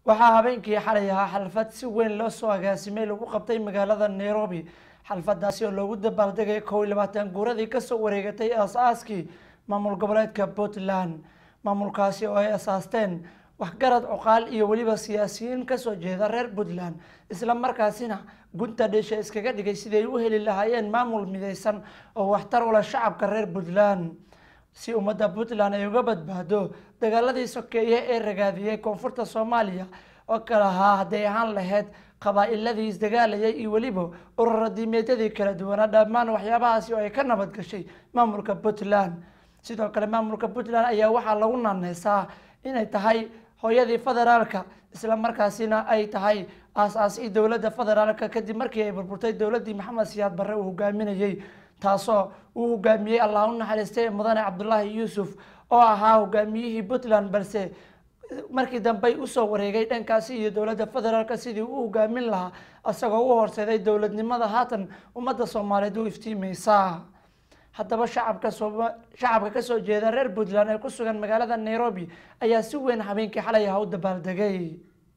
waxaa habeenkii xalay ahaa xalfad si weyn loo soo agaasimay lagu qabtay magaalada nairobi xalfadaasi oo loogu dabaaldegay kow iyo labaatan guuradii kasoo wareegatay aas-aaskii maamul goboleedka puntland maamulkaasi oo ay asaasteen waxgarad cuqaal iyo weliba siyaasiyiin kasoo jeeda reer puntland isla markaasina gunta dheesha iskaga dhigay siday u heli lahaayeen maamul midaysan oo waxtar u leh shacabka reer puntland si ummadda puntland ay uga badbaado dagaaladii sokeeye ee ragaadiyey koonfurta soomaaliya oo kale ahaa hadday ahaan lahayd qabaa-iladii isdagaalayay iyo weliba ururadiimeedyadii kala duwanaa dhammaan waxyaabahaasi oo ay ka nabad gashay maamulka puntland sidoo kale maamulka puntland ayaa waxaa lagu naaneysaa inay tahay hooyadii federaalka isla markaasina ay tahay aas-aasii dowladda federaalka kadib markii ay burburtay dowladdii maxamed siyaad barre uu hogaaminayey taasoo uu hogaamiyey allah u naxariistay mudane cabdulaahi yuusuf oo ahaa hogaamiyihii puntland balse markii dambey usoo wareegay dhankaasi iyo dowladda federaalk sidii u hogaamin lahaa isagoo u horseeday dowladnimada haatan ummadda soomaaliyeed u iftiimeysa haddaba shacabka shacabka kasoo jeeda reer puntland ee ku sugan magaalada nairobi ayaa si weyn habeenkii xalay aha u dabaaldegay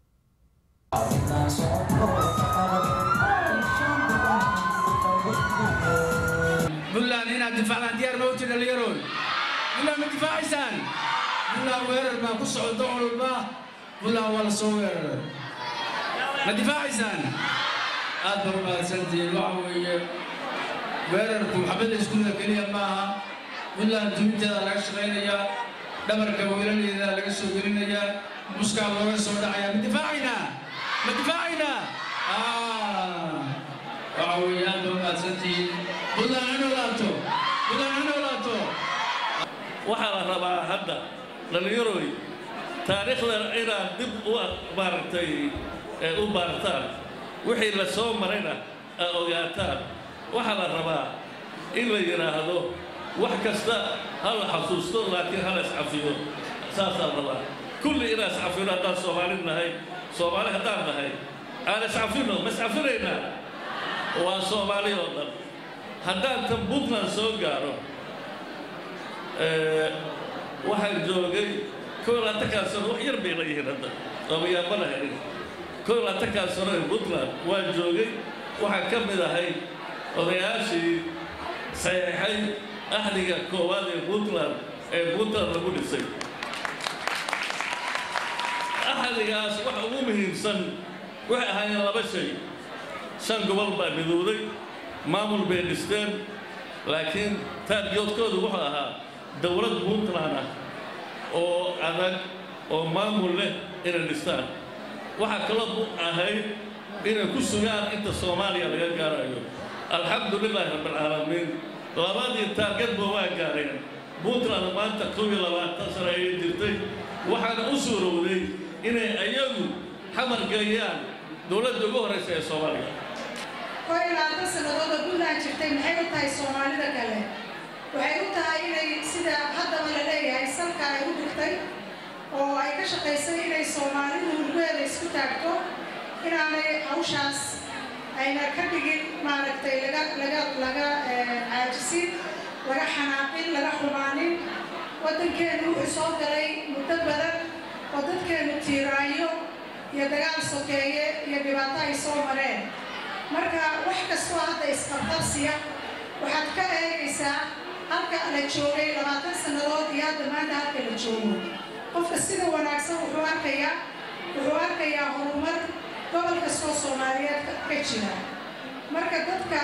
buntland inaad difaacdaan diyaar ma uti dhallinyarood buntland ma difaacaysaan buntland weerar baa ku socda walba buntland waa la soo weeraray ma difaacaysaan aad ba umahadsantihiin waxa weeye weerarku xabadda iskuulla keliya maaha buntland duminteeda laga shaqaynayaa dhabarka weelaleeda laga soo gelinayaa muskaa looga soo dhacayaa ma difaacaynaa ma difaacaynaa waxa weeye aad ba umahadsantihiin buntland ha noolaato buntland ha noolaato waxaa la rabaa hadda dhallinyaroy taariikhda inaad dib u maaragtay u baartaan wixii la soo marayna aa ogaataan waxaa la rabaa in la yidhaahdo wax kasta ha la xasuusto laakiin ha la iscafiyo saasaa rabaa kulli inaan iscafino haddaan soomaali nahay soomaali haddaan nahay aan iscafino ma iscafinaynaa waa soomaali oo dhan haddaan tan puntland soo gaaro waxaan joogay kow laatankaa sano wax yar bay la yihiin hadda oomayaabana helin kow laatankaa sano ee puntland waan joogay waxaan ka mid ahay odayaashii saxeexay ahliga koowaad ee puntland ee puntland lagu dhisay ahligaas waxa ugu muhiimsan waxay ahaayeen laba shay shan gobol baa midowday maamul bay dhisteen laakiin taargiyoodkoodu wuxuu ahaa dowlad puntland ah oo adag oo maamul leh inay dhistaan waxaa kaloo ahayd inay ku sugaan inta soomaaliya laga gaarayo alxamdu lilaahi rabbilcaalamiin labadii taargetba waa gaareen puntland maanta kow iyo labaatan sano ayay jirtay waxaana u suurowday inay ayagu xamar geeyaan dowladda ugu horraysa ee soomaaliya koo iyo labaatan sanadooda puntland jirtay maxay u tahay soomaalida kale waxay u tahay inay sida haddaba la leeyahay salka ay u dhigtay oo ay ka shaqaysay inay soomaalidu hulgeeda isku taagto inaanay hawshaas ayna ka dhigin maaragtay laga laga laga caajisin laga xanaaqin laga xumaanin waddankeenu wuxuu soo galay muddo badan oo dadkeenu tiiraayo iyo dagaal sokeeye iyo dhibaato ay soo mareen marka wax kastoo hadda isqabqabsiya waxaad ka eegaysaa halka la joogay labaatan sannadood iyo hadda maanta halka la joogo qofka sida wanaagsan wuxuu arkayaa wuxuu arkayaa horumar gobol kastoo soomaaliyeed ka jira marka dadka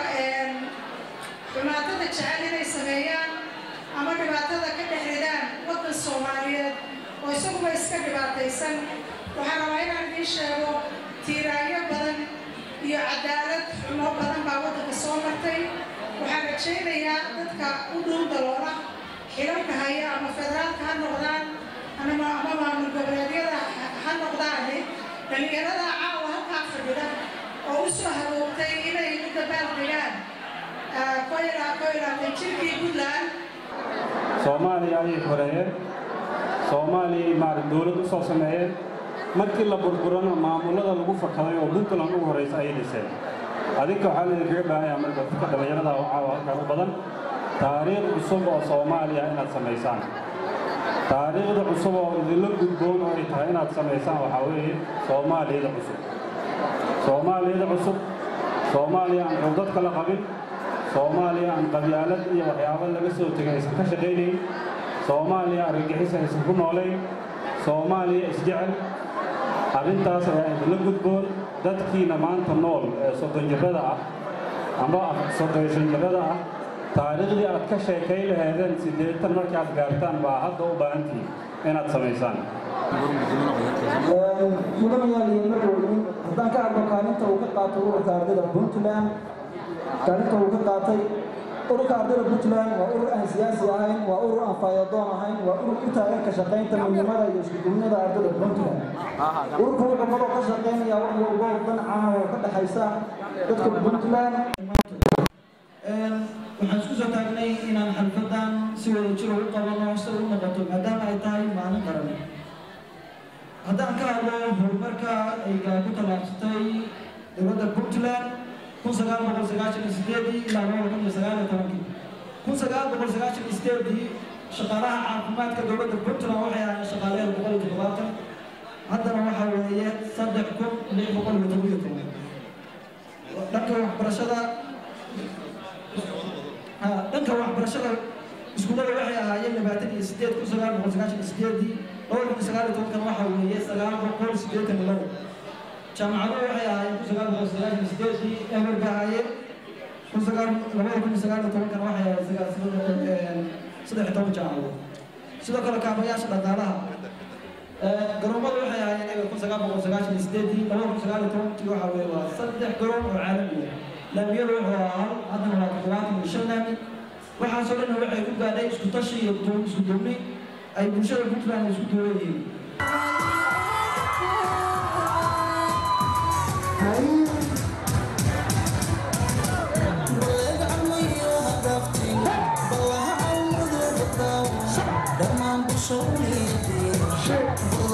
xumaatada jecel inay sameeyaan ama dhibaatada ka dhex ridaan waddan soomaaliyeed oo isaguba iska dhibaataysan waxaa rabaa inaan idiin sheego tiiraanyo badan iyo cadaalad xumo badan baa waddanka soo martay waxaan rajaynayaa dadka u dhow daloola xilalka haya ama federaalka ha noqdaan ama ama maamul goboleedyada ha noqdaane dhallinyarada caawa halkaa fadhida oo u soo haboogtay inay u dabaal dhigaan koylaatan jirkii puntland soomaaliya ayay horeeyeen soomaaliyay maarag dowlad u soo sameeyeen markii la burburana maamullada lagu fakaday oo puntland ugu horraysa ayay dhiseen adinka waxaa laydinkaga baahanyaa marka dadka dhallinyarada oo caawa halkan u badan taariikh cusub oo soomaaliya inaad samaysaan taariikhda cusub oo idinla gudboon oo ay tahay inaad samaysaan waxaa weeye soomaaliyada cusub soomaaliyada cusub soomaaliya aan cudad kala qabin soomaaliya aan qabyaalad iyo waxyaabo laga soo tegay aysan ka shaqaynayn soomaaliya argagixis aysan ku noolayn soomaaliya isjecel arrintaas ayaa idinla gudboon dadkiina maanta nool ee soddon jirrada ah amba soddon jirrada ah taariikhdii aad ka sheekayn laheedeen siddeetan markaad gaartaan baa hadda u baahantihiin inaad samaysaan mudanayaal iyo marweynin haddaan ka hadlo kaalinta uu ka qaatay ururka ardayda puntland kaalinta uu ka qaatay ururka ardayda puntland waa urur aan siyaasi ahayn waa urur aan faayadoon ahayn waa urur u taagan ka shaqaynta midnimada iyo iskuduubnida ardayda puntland ururka wuxuu kaloo ka shaqaynayaa wax walbo dan caan oo ka dhexaysa dadka puntland waxaan isku soo taagnay inaan xalfadan si wada jiro u qabano si u noqoto maadaama ay tahay maalin qaran haddaan ka hadlo horumarka ay ku tallaabsatay dowladda puntland kun sagaal boqol sagaashan iyo sideedii ilaa laba kun iyo sagaal iyo tobankii kun sagaal boqol sagaashan iyo sideedii shaqaalaha caafimaadka dowladda puntland waxay ahaayeen shaqaaleed boqol iyo toddobaatan haddana waxaa weeye saddex kun lix boqol iyo toban iyo toban dhanka waxbarashada dhanka waxbarashada iskuullada waxay ahaayeen labaatan iyo sideed kun sagaal boqol sagaashan iyo sideedii laba kun iyo sagaal iyo tobankan waxaa weeye sagaal boqol siddeetan iyo labo jaamacaduhu waxay ahaayeen kun sagaal boqol sagaashan iyo sideedii eber bay ahaayeen kun sagaal labada kun iyo sagaal iyo tobankan waxay ahayd sagaal saddex iyo toban jaamacadood sidoo kale kaabayaasha dhaqaalaha garoomadu waxay ahaayeen eber kun sagaal boqol sagaashan iyo sideedii labada kun sagaal iyo tobankii waxaa weeye waa saddex garoon oo caalami ah laamiyadu wuxuu ahaa haddana waa toddobaatan iyo shan laami waxaasoo dhan waxay ku gaadhay isku tashi iyo isku duubni ay bulshada puntland isku duuban yihiin Dhammaan bulshooyinka